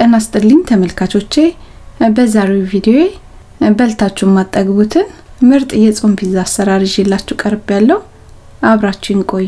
ጤና ይስጥልኝ ተመልካቾቼ፣ በዛሬው ቪዲዮ በልታችሁ የማጠግቡትን ምርጥ የጾም ፒዛ አሰራር ይዤላችሁ ቀርብ ያለው አብራችሁን ቆዩ።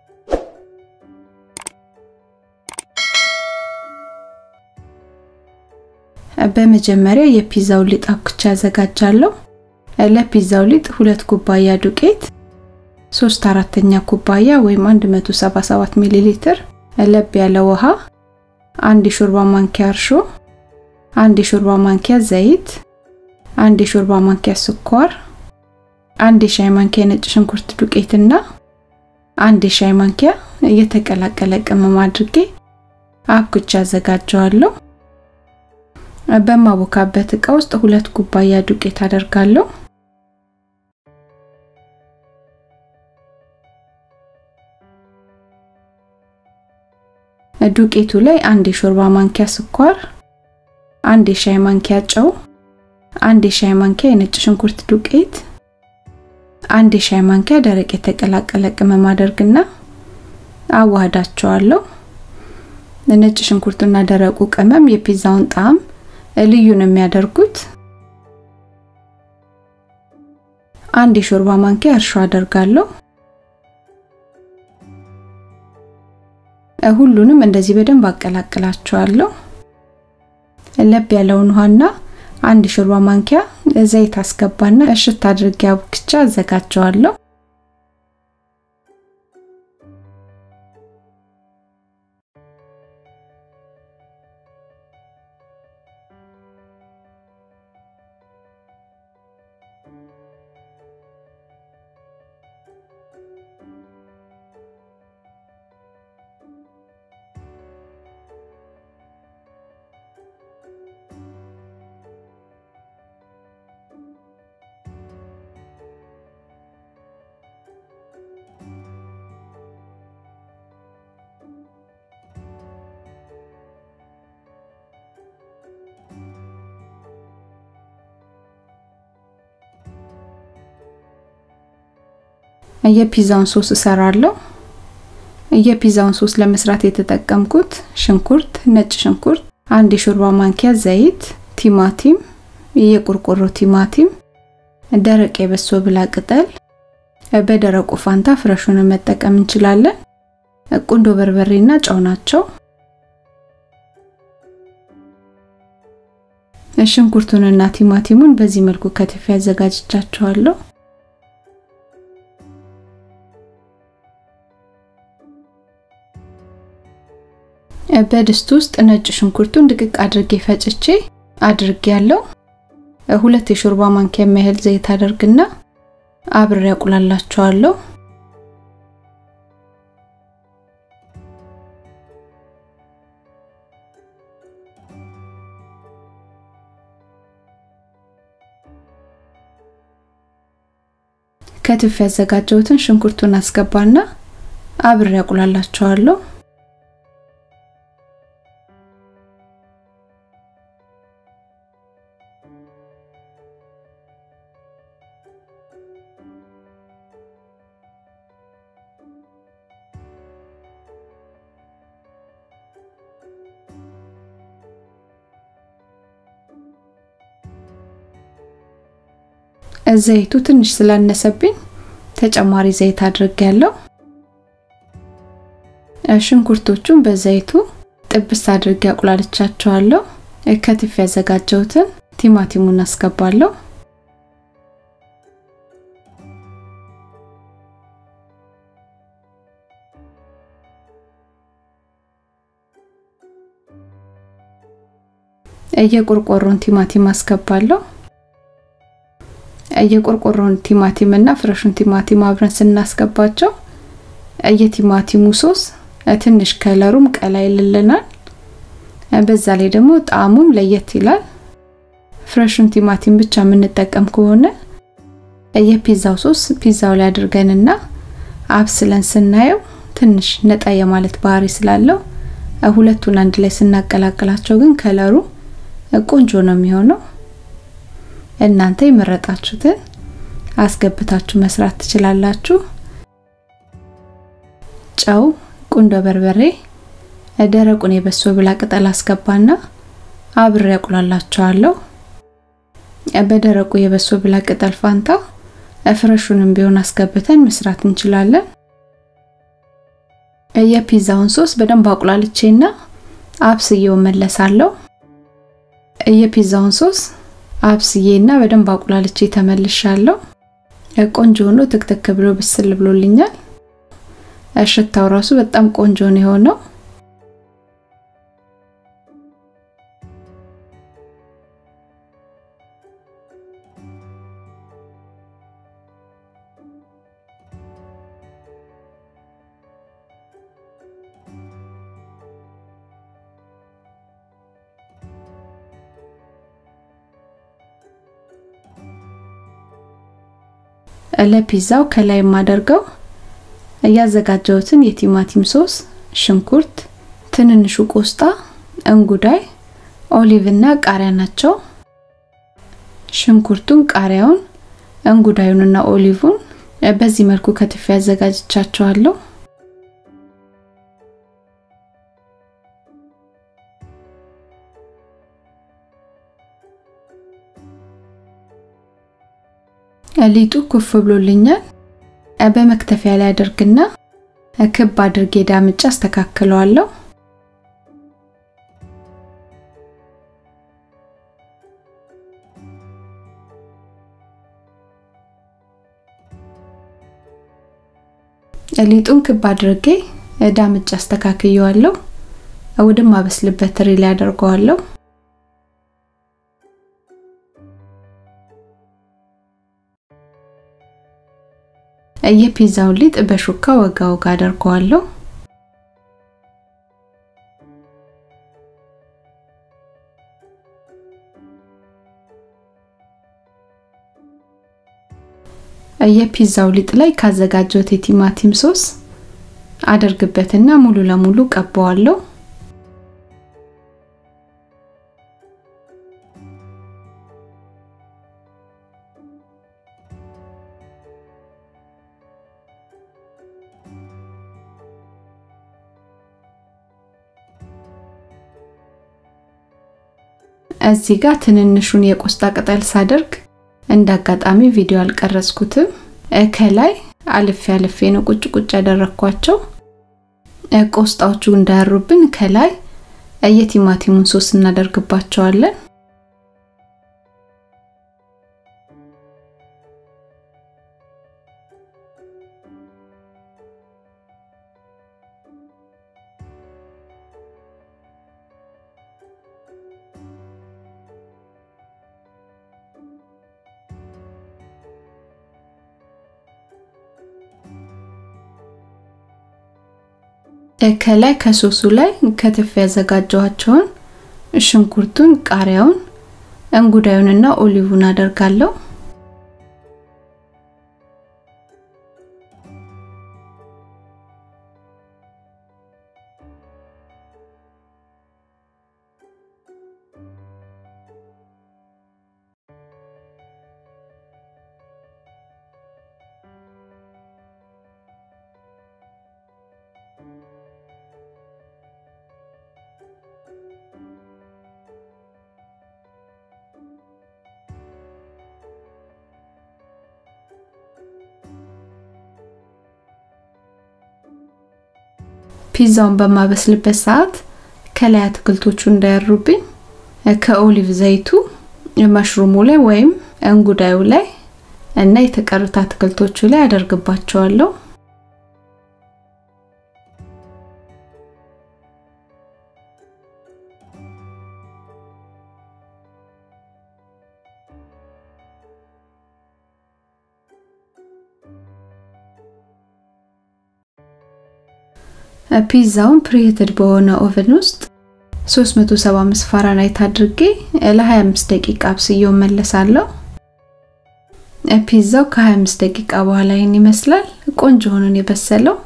በመጀመሪያ የፒዛው ሊጥ አብኩቻ ያዘጋጃለሁ። ለፒዛው ሊጥ ሁለት ኩባያ ዱቄት፣ 3 አራተኛ ኩባያ ወይም 177 ሚሊ ሊትር ለብ ያለ ውሃ፣ አንድ የሾርባ ማንኪያ እርሾ፣ አንድ የሾርባ ማንኪያ ዘይት፣ አንድ የሾርባ ማንኪያ ስኳር፣ አንድ የሻይ ማንኪያ የነጭ ሽንኩርት ዱቄትና አንድ የሻይ ማንኪያ የተቀላቀለ ቅመም አድርጌ አብኩቻ አዘጋጀዋለሁ። በማቦካበት እቃ ውስጥ ሁለት ኩባያ ዱቄት አደርጋለሁ። ዱቄቱ ላይ አንድ የሾርባ ማንኪያ ስኳር፣ አንድ የሻይ ማንኪያ ጨው፣ አንድ የሻይ ማንኪያ የነጭ ሽንኩርት ዱቄት፣ አንድ የሻይ ማንኪያ ደረቅ የተቀላቀለ ቅመም አደርግና አዋህዳቸዋለሁ። ነጭ ሽንኩርቱና ደረቁ ቅመም የፒዛውን ጣዕም ልዩ ነው የሚያደርጉት። አንድ የሾርባ ማንኪያ እርሾ አደርጋለሁ። ሁሉንም እንደዚህ በደንብ አቀላቅላቸዋለሁ። ለብ ያለውን ውሃና አንድ የሾርባ ማንኪያ ዘይት አስገባና እሽት አድርጌ አቡክቻ አዘጋጀዋለሁ። የፒዛውን ሶስ እሰራለሁ። የፒዛውን ሶስ ለመስራት የተጠቀምኩት ሽንኩርት፣ ነጭ ሽንኩርት፣ አንድ የሾርባ ማንኪያ ዘይት፣ ቲማቲም፣ የቆርቆሮ ቲማቲም፣ ደረቅ የበሶ ብላ ቅጠል፣ በደረቁ ፋንታ ፍረሹን መጠቀም እንችላለን። ቁንዶ በርበሬና ጨው ናቸው። ሽንኩርቱንና ቲማቲሙን በዚህ መልኩ ከትፌ አዘጋጅቻቸዋለሁ። በድስት ውስጥ ነጭ ሽንኩርቱን ድቅቅ አድርጌ ፈጭቼ አድርጌ ያለው ሁለት የሾርባ ማንኪያ የሚያህል ዘይት አደርግና አብሬ ያቁላላቸዋለሁ። ከትፍ ያዘጋጀሁትን ሽንኩርቱን አስገባና አብሬ ያቁላላቸዋለሁ። ዘይቱ ትንሽ ስላነሰብኝ ተጨማሪ ዘይት አድርጌያለሁ። ሽንኩርቶቹን በዘይቱ ጥብስ አድርጌ አቁላልቻቸዋለሁ። ከትፍ ያዘጋጀሁትን ቲማቲሙን አስገባለሁ። የቆርቆሮን ቲማቲም አስገባለሁ። የቆርቆሮን ቲማቲም እና ፍረሹን ቲማቲም አብረን ስናስገባቸው የቲማቲሙ ሶስ ትንሽ ከለሩም ቀላ ይልልናል። በዛ ላይ ደግሞ ጣዕሙም ለየት ይላል። ፍረሹን ቲማቲም ብቻ የምንጠቀም ከሆነ የፒዛው ሶስ ፒዛው ላይ አድርገንና አብስለን ስናየው ትንሽ ነጣ የማለት ባህሪ ስላለው ሁለቱን አንድ ላይ ስናቀላቅላቸው ግን ከለሩ ቆንጆ ነው የሚሆነው። እናንተ የመረጣችሁትን አስገብታችሁ መስራት ትችላላችሁ። ጨው፣ ቁንዶ በርበሬ፣ ደረቁን የበሶ ብላ ቅጠል አስገባና አብሬ ያቁላላቸዋለሁ። በደረቁ የበሶ ብላ ቅጠል ፋንታ ፍረሹንም ቢሆን አስገብተን መስራት እንችላለን። የፒዛውን ሶስ በደንብ አቁላልቼና አብስዬው መለሳለሁ። የፒዛውን ሶስ አብስዬና በደንብ አቁላልቼ ተመልሻለሁ። ቆንጆ ሆኖ ትክትክ ብሎ ብስል ብሎልኛል። ሽታው ራሱ በጣም ቆንጆ ነው የሆነው። ለፒዛው ከላይ የማደርገው ያዘጋጀሁትን የቲማቲም ሶስ፣ ሽንኩርት፣ ትንንሹ ቆስጣ፣ እንጉዳይ፣ ኦሊቭ እና ቃሪያ ናቸው። ሽንኩርቱን፣ ቃሪያውን፣ እንጉዳዩንና ኦሊቭን በዚህ መልኩ ከትፌ ያዘጋጅቻቸዋለሁ። ሊጡ ኩፍ ብሎልኛል። በመክተፊያ ላይ አድርግና ክብ አድርጌ ዳምጫ አስተካክለዋለሁ። ሊጡን ክብ አድርጌ ዳምጫ አስተካክየዋለሁ። ወደማበስልበት ትሪ ላይ አደርገዋለሁ። የፒዛውን ሊጥ በሹካ ወጋ ወጋ አደርገዋለሁ። የፒዛው ሊጥ ላይ ካዘጋጀሁት የቲማቲም ሶስ አደርግበትና ሙሉ ለሙሉ ቀባዋለሁ። እዚህ ጋር ትንንሹን የቆስጣ ቅጠል ሳደርግ እንደ አጋጣሚ ቪዲዮ አልቀረጽኩትም። ከላይ አልፌ አልፌ ነው ቁጭ ቁጭ ያደረኳቸው። ቆስጣዎቹ እንዳያሩብን ከላይ የቲማቲሙን ሶስ እናደርግባቸዋለን። ከላይ ከሶሱ ላይ ከትፍ ያዘጋጀኋቸውን ሽንኩርቱን፣ ቃሪያውን፣ እንጉዳዩንና ኦሊቡን አደርጋለሁ። ፒዛውን በማበስልበት ሰዓት ከላይ አትክልቶቹ እንዳያሩብኝ ከኦሊቭ ዘይቱ መሽሩሙ ላይ ወይም እንጉዳዩ ላይ እና የተቀሩት አትክልቶቹ ላይ አደርግባቸዋለሁ። ፒዛውን ፕሪሄትድ በሆነ ኦቨን ውስጥ 375 ፋራናይት አድርጌ ለ25 ደቂቃ አብስዬው መለሳለሁ። ፒዛው ከ25 ደቂቃ በኋላ ይህን ይመስላል። ቆንጆ ሆኖን የበሰለው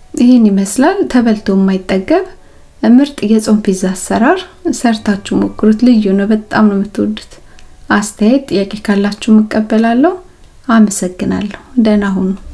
ይህን ይመስላል ተበልቶ የማይጠገብ ምርጥ የጾም ፒዛ አሰራር። ሰርታችሁ ሞክሩት፣ ልዩ ነው። በጣም ነው የምትወዱት። አስተያየት፣ ጥያቄ ካላችሁ እቀበላለሁ። አመሰግናለሁ። ደህና ሁኑ።